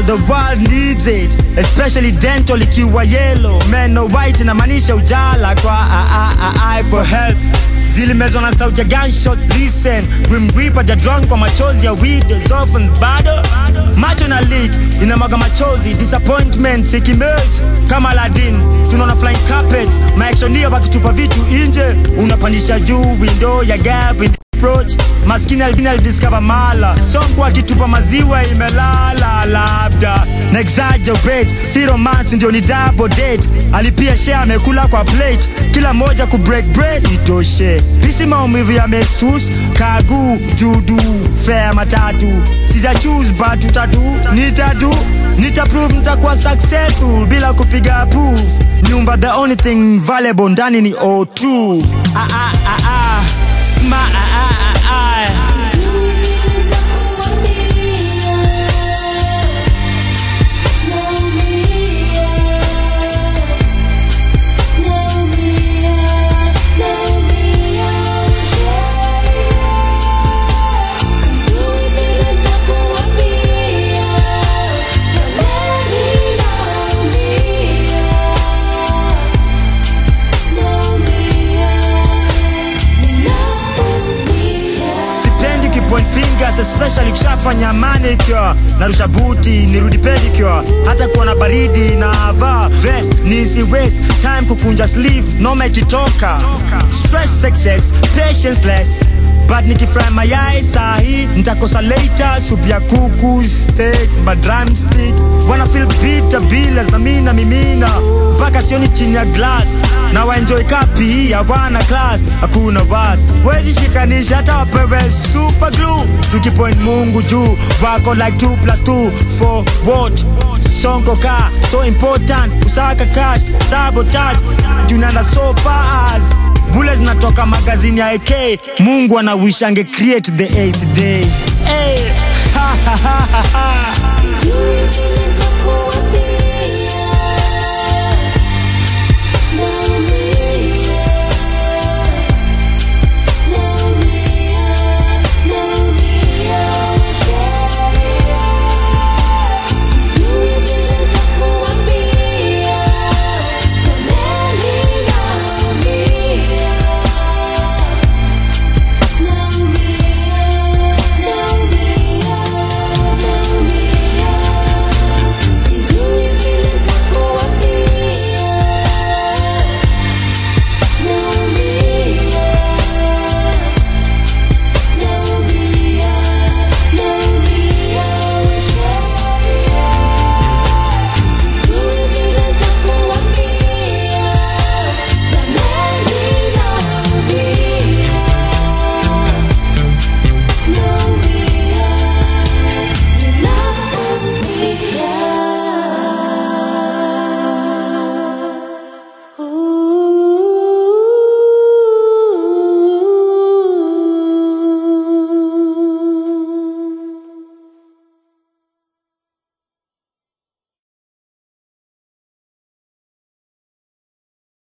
the world needs it especially dental ikiwa yellow meno white inamaanisha ujala kwa a, a, a, eye for help zilimezwa na sauti ya gunshots listen grim reaper jadron kwa machozi ya widows orphans bado macho na leak inamwaga machozi disappointment ikimerge kama Aladdin tunaona flying carpets maactionia wakitupa vitu nje unapandisha juu window ya gap in approach maskini albini alidiscover mala sonko akitupa maziwa imelala labda na exaggerate si romance ndio ni double date alipia share amekula kwa plate kila moja ku break bread itoshe hisi maumivu ya mesus kagu judu fea matatu sija choose but utatu nitatu nitaprove nitakuwa successful bila kupiga proof nyumba the only thing valuable ndani ni o2 ah, ah, ah, ah. Sma, ah, ah, ah, ah. sipendi kipoint fingers especially kushafanya manicure narusha buti nirudi pedicure hata kuwa na baridi na vaa vest nisi waste time kukunja sleeve noma ikitoka stress success patience less but nikifry mayai sahi nitakosa later supu ya kuku steak madrumstick wana feel bitter villas na mina mimina mpaka sioni chini ya glass na waenjoy kapi ya wana class hakuna was wezi shikanisha hata wapewe super glue tukipoint mungu juu wako like 2 plus 2 for what sonko ka so important kusaka cash sabotage tunana so fast bule zinatoka magazini ya AK mungu anawishange create the eighth day hey. ha, ha, ha, ha, ha. Sijui vile